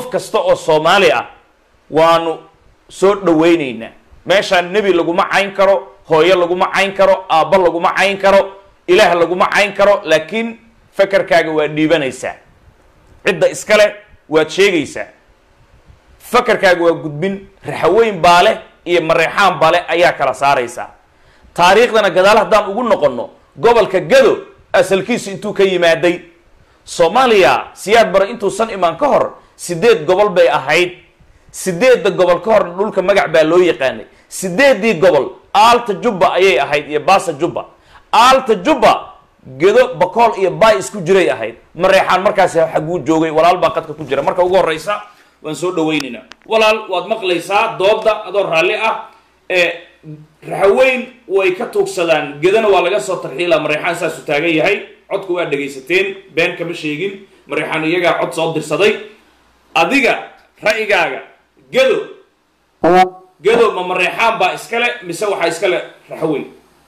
kasta oo soomaali ah waanu soo dhawaynaynaa meeshaan nebi laguma cayn karo hooyo laguma cayn karo aabbo laguma cayn karo ilaah laguma cayn karo laakiin fakarkaaga waa dhiibanaysaa cidda iskale waad sheegaysaa fakarkaaga waa gudbin raxaweyn baale iyo mareexaan baale ayaa kala saaraysaa taariikhdana gadaal haddaan ugu noqonno gobolka gado asalkiisu intuu ka yimaaday soomaaliya siyaad bare intuusan imaan ka hor sideed gobol bay ahayd sideedda gobol ka horna dhulka magac baa loo yaqaanay sideeddii gobol aalta jubba ayay ahayd iyo baasa jubba aalta jubba gedo bakool iyo baay isku jiray ahayd mareexaan markaasi xaguu joogay walaal baa qadka ku jira marka ugu horeysa waan soo dhawaynaynaa walaal waad maqlaysaa dooda adoo raalli ah ee raxaweyn way ka tuugsadaan gedana waa laga soo tarxiila mareexaan saasu taagan yahay codka waa dhegaysateen been kama sheegin mareexaan iyagaa cod soo dirsaday adiga ra'yigaaga gedo gedo ma mareexaan baa iskale mise waxaa iskale raxaweyn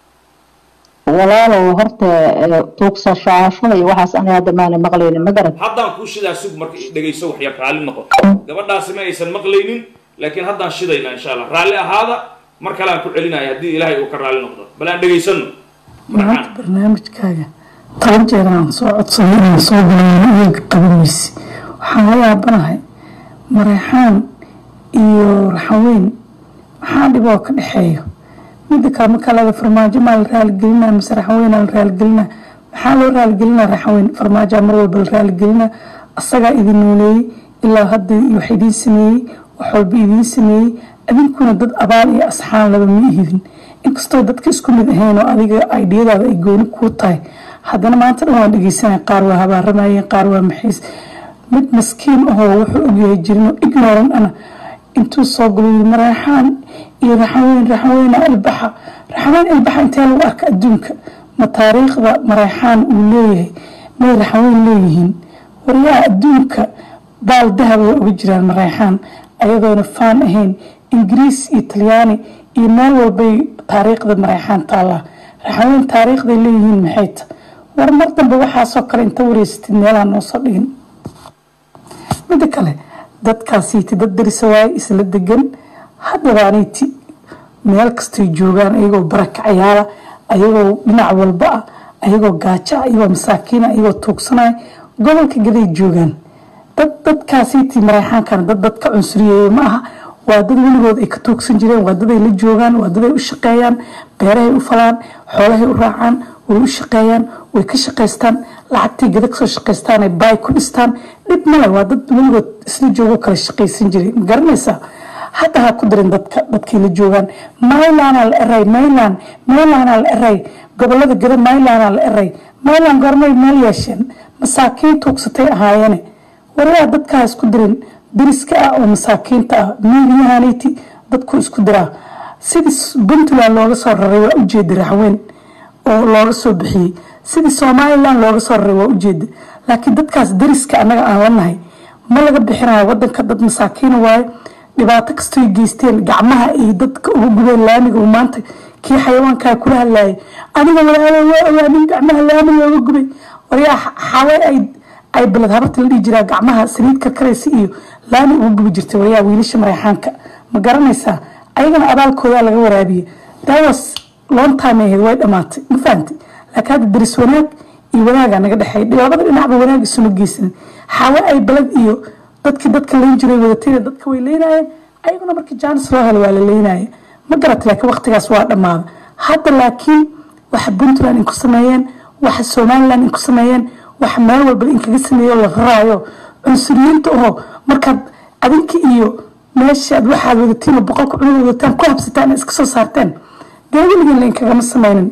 walaalow horta tuugsashaashada iyo waxaas aniga hadda maana maqlaynin ma garan haddaan kuu shidaa sug marka dhegayso waxyar raalli noqo gabadhaasi ma aysan maqlaynin laakiin haddaan shidaynaa insha allah raalli ahaada mar kale aan ku celinaya haddii ilaahay uu ka raalli noqdo bal aan dhegaysano maanta barnaamijkaaga toban jeer aan soo codsaday inaan soo galayn iyaga qaban weyse waxaan la yaabanahay mareexaan iyo raxaweyn maxaa dhiboo ka dhexeeyo midda kale markaa leeda farmaajo maa la raaligelinaa mise raxaweynaa la raaligelinaa maxaa loo raaligelinaa raxaweyn farmaajaa mar walba la raaligelinaa asagaa idin nooleeyey ilaa hadda wax idiin sameeyey wax walba idiin sameeyey adinkuna dad abaal iyo asxaan laba ma ihidin inkastoo dadka isku mid ahayn oo adiga aidiyadaada ay gooni kuu tahay haddana maanta dhan waan dhegeysanaya qaar waa habaaramayeen qaar waa maxiis mid maskiin ahoo wuxuu ogyahay jirinoo ignoran ana intuu soo galo mareexaan iyo raxaweyn raxaweyna albaxa raxaweyn albaxa intee lagu arka adduunka ma taariikhda mareexaan uu leeyahay may raxaweyn leeyihiin waryaa adduunka baal dahab way uga jiraan mareexaan ayadoona faan ahayn ingiriis iyo talyaani iyo meel walbay taariikhda mareexaan taallaa raxaweyn taariikhday leeyihiin maxay ta war mar dambe waxaasoo kale inta wareysatid meelaha noo soo dhigin midda kale dadkaasiiti dad darisa waaye isla degan haddadaaniiti meel kastay joogaan ayagoo barakacayaala ayagoo dhinac walba ah ayagoo gaajo ah ayagoo masaakiina ayagoo tuugsanaya gobolka gaday joogaan dad dadkaasiiti mareexaankana dad dad ka cunsuriyeeya ma aha waa dad weligood ay ka tuugsan jireen waa daday la joogaan waa daday u shaqeeyaan beerahay u falaan xoolahay u raacaan way u shaqeeyaan way ka shaqaystaan lacagtay gada kasoo shaqaystaan ay baay ku dhistaan dhib male waa dad weligood isla joogo kala shaqaysan jiray ma garanaysaa hadda ha ku darin dadka dadkay la joogaan mylanaa la eray mylan mylanaa la eray gobolada gada mylanaa la eray mylan goormay meel yeesheen masaakiin tuugsatay ahaayeene warayaa dadkaa isku dirin dariska ah oo masaakiinta ah miilyahaniti dadku isku diraa sidii puntland looga soo raray waa ujeeda raxweyn oo looga soo bixiyey sidii somalilan looga soo raray waa ujeeda laakiin dadkaas dariska annaga aan lanahay ma laga bixinayo wadanka dad masaakiina waayo dhibaato kastoy geysteen gacmaha ay dadka uga gubeen laamiga uu maanta kii xayawaankaa kula hadlaayay aniga walaalo waa awaanin gacmaha laamiga uga gubay waryaa xaway ay ay balad habarta la dhihi jiraa gacmaha saliid karkaraysa iyo laami ugu gubi jirtay waryaa wiilasha mareexaanka ma garanaysaa ayagana abaalkoodaa laga waraabiye daawas long time ahayd way dhamaatay ma fahamtay laakiin hadda daris wanaag iyo wanaagaa naga dhexeey labada dhinacba wanaag isuma geysanin xawe ay balad iyo dadkii dadka layn jiray wadatayda dadka way leynayeen ayaguna markii jaanis loo helo waa la leynaya ma garata laakiin waqtigaas waa dhammaada hadda laakiin waxa puntland inku sameeyeen waxa somaliland inku sameeyeen waxa meel walba inkaga sameeyo la raraayo cunsuriyiinta oo markaad adinka iyo meeshaad waxaad wadatiin oo boqolka cunug wadataan ku habsataan iska soo saarteen dee weligiin lainkagama sameynin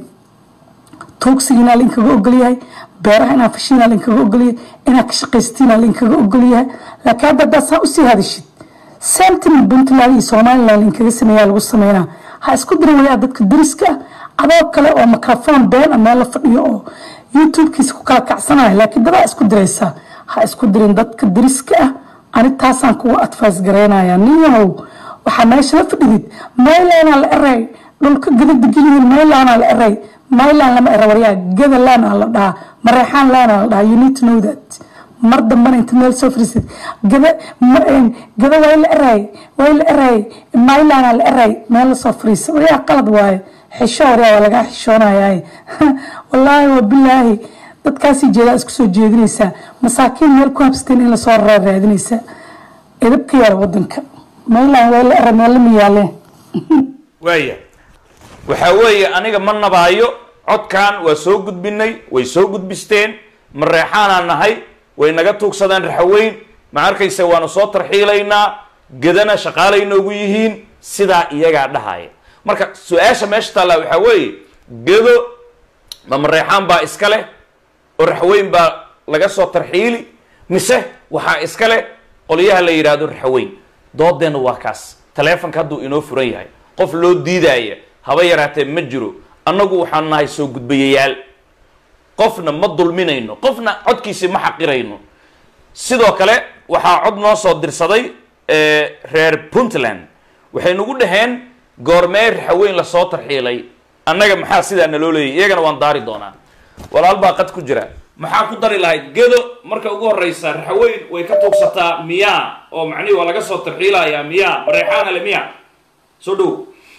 tuugsigiinaa lainkaga ogolyahay beeraha inaa fashiinaa lainkaga ogolyahay inaa ka shaqaystiinaa lainkaga ogolyahay laakiin hadda haddaad saa usii hadashid samtin puntland iyo somaliland lainkaga sameeyaa lagu sameynaa ha isku dirin wayaa dadka dariska ah adoo kale oo microphone been a meel la fadhiyo oo youtube-kiisa ku kala kacsanaya laakiin dadaa isku diraysaa ha isku dirin dadka dariska ah ani taasaan kuga advice garaynaya ninyahow waxaa meesha la fadhidid maylanaa la eray dhulka gada degan yihiin maylanaa la eray maylan lama era waryaa gada laanaa la dhahaa mareexaan laanaa la dhahaa you need to know that mar dambana inta meel soo fariisid gada gada waa la eraay waa la eraay mailana la eraay meel lasoo fariisa waryaa qalad waaye xisho waryaa waa lagaa xishoonayaa wallaahi wa bilaahi dadkaasii jeedaa isku soo jeedinaysaa masaakiin meel ku habsateen in lasoo raraa raadinaysaa edabka yaala wadanka mailan waa la era meel lama yaaleen waaya waxaa weeye aniga ma nabaayo codkan waa soo gudbinay way soo gudbisteen mareexaanaan nahay way naga tuugsadeen raxaweyn ma arkaysa waanu soo tarxiilaynaa gedana shaqaalay noogu yihiin sidaa iyagaa dhahaya marka su-aasha meesha taallaa waxaa weeye gedo ma mareexaan baa iska leh oo raxweyn baa laga soo tarxiili mise waxaa iska leh qolyaha la yidhaahdo raxweyn doodeenna waa kaas taleefonka hadduu inoo furan yahay qof loo diidaaya haba yaraatee ma jiro annagu waxaan nahay soo gudbayayaal qofna ma dulminayno qofna codkiisi ma xaqirayno sidoo kale waxaa cod noo soo dirsaday reer puntland waxay nagu dhaheen goormee raxaweyn lasoo tarxiilay annaga maxaa sidaa naloo leeyay iyagana waan daari doonaa walaal baa qad ku jira maxaa ku dari lahayd gedo marka ugu horeysa raxaweyn way ka tuugsataa miyaa oo macnihi waa laga soo tarxiilayaa miyaa mareexaana le miya soo dhow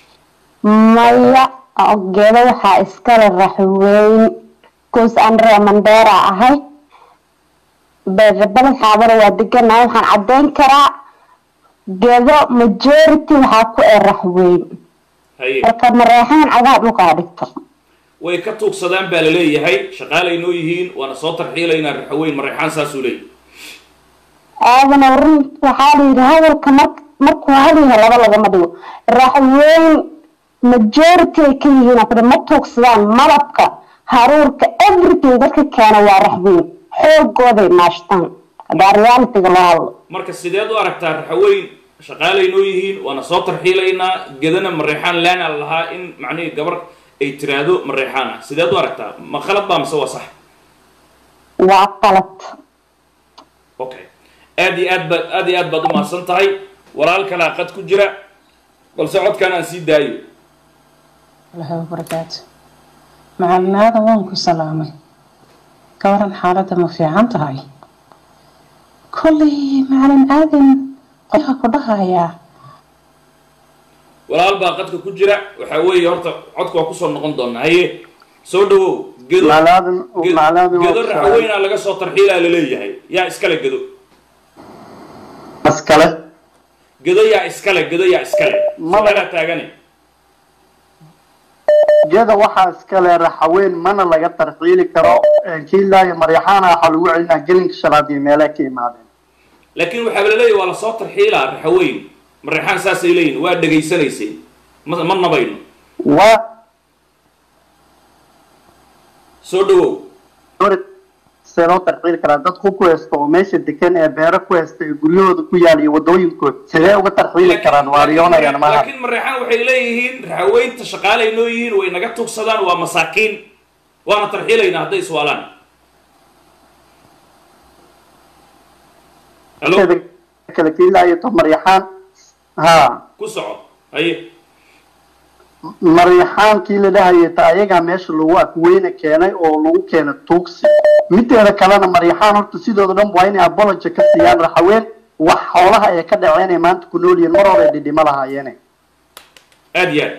maya gedo waxaa iskale raxweyn goos andre mandera ahay beerbada xaabada waa deganahay waxaan caddeyn karaa gedo majority waxaa ku ee raxweyn haye marka mareexaan cagaha dhulkaa dhigto way ka tuugsadaan baa la leeyahay shaqaalay noo yihiin waana soo tarxiilaynaa raxaweyn mareexaan saasuu leeyahy aadana run waxaa la yidhi hadalka mar markuu hadyaha laba lagama dhigo raxweyn majority ay ka yihiin afri ma tuugsadaan malabka haruurka everything dadka keena waa raxweyn xoogooday maashtaan hadaa realityga loo hadlo marka sideed u aragtaa raxaweyn shaqaalay noo yihiin waana soo tarxiilaynaa gedana mareexaan laana lahaa in macnihii gabar ay tiraahdo mareexaan ah sideed u aragtaa ma khalad baa mise waa sax waa qalad okay aad iyo aad baad aad iyo aad baad umahadsan tahay walaal kalaa qad ku jira balse codkan aan sii daayo الله وبركاته معلم هذا وانكو سلامي كورن حالته ما في عنتهاي كلي معلم آدم قلها كلها يا walaal baa qadka ku jira waxaa weeye horta codka waa kusoo noqon doonaa haye soo dhawow gedo maclaadin Ge- maclaadin gedo raxaweynaa laga soo tarxiilaa laleeyahay yaa iskale gedo askale gedo yaa iskale gedo yaa iskale Maba- su'aalaa taagane jeda waxaa iskale raxaweyn mana laga tarxiili karo kiilaayo maryaxaana waxaa lagu celinaa gelinka shanaad iyo meelay ka imaadeen laakiin waxaa laleeyahay waa lasoo tarxiilaa raxaweyn mareexaan saasay leeyihin waa dhegaysanaysay ma ma nabayno waa soo dhawow hore see loo tarxiili karaa dad ku ku haysta oo meesha degan ee beero ku haysta ee guryahooda ku yaal iyo wadooyinkooda sidee uga tarxiili karaan waa riyoonayaan maaha laakiin mareexaan waxay leeyihiin raxaweynta shaqaalay noo yihiin way naga tugsadaan waa masaakiin waana tarxiilaynaa hadday iswaalaan halo kale kiilaayo to maryaxaan ha ku soco haye maryaxaankii la dhahayay ta ayagaa meesha lagu afweyne keenay oo lagu keenay tuugsi mideeda kalena maryaxaan horta sidooda dhan waa inay abology ka siiyaan raxaween wax xoolaha ay ka dhaceen ay maanta ku nool yihiin mar hore ay dhidhimo lahaayeene aad iyo aad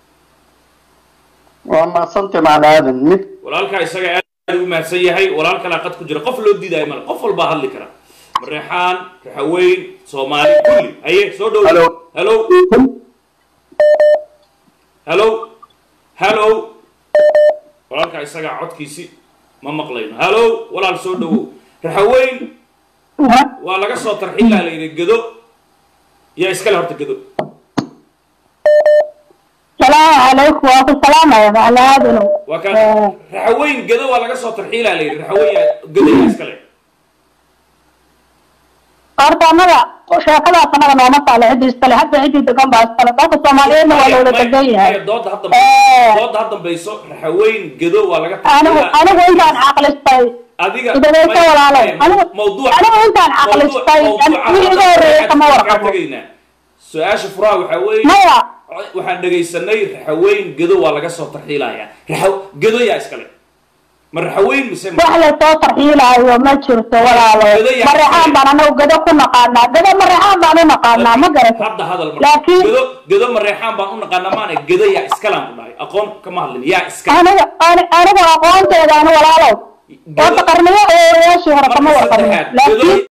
waa maasante macnaadan mid walaalkaa isaga aad ugu mahadsan yahay walaal kalaa qad ku jira qof loo diidaayo male qof walbaa hadli kara mareexaan raxaweyn soomaali kulli haye soo dhow Hello. halo halo halo walaalkaa isagaa codkiisi ma maqlayno halo walaal soo dhawow raxaweyn waa laga soo tarxiilaa la yidhi gedo yaa iskale horta gedo salaamu calaykum waa ku salaamaya maclaadinu waa kaan raxaweyn gedo waa laga soo tarxiilaa la yidhi raxaweyn yaa gedo yaa iskale horta annaga sheekadaas annaga nooma taalo ciddii iskale hadda ciddii degan baa iskale dalka soomaaliyeedna waa loola degan yahay dooda hadda Eh. dooda ha dambayso raxaweyn gedo waa laga anigu anigu intaan caqlistay adiga idagayso may- walaalo may- anigu mawduuc anigu intaan caqlistay wixii iga horreeyay kama warqabo su-aasha furaha waxaa weeye maya waxaan dhegaysanay raxaweyn gedo waa laga soo tarxiilayaa raxa gedo yaa iskale ma raxaweyn mise ma- wax lasoo tarxiilaayo ma jirto walaalo Gado yaa- mareexaan baan anagu gado ku naqaanaa gado mareexaan baan u naqaanaa ma garata hadda hadal marka laakiin gedo gedo mareexaan baan u naqaanaa maana gedo yaa iskalaan ku dhahay aqoon kama hadlin yaa iskala aniga ani- aniga aqoonteeda ani walaalow Gado- oo taqarniyo oo odayaashii hore kama marka warqabin saddexaad laakiin gedo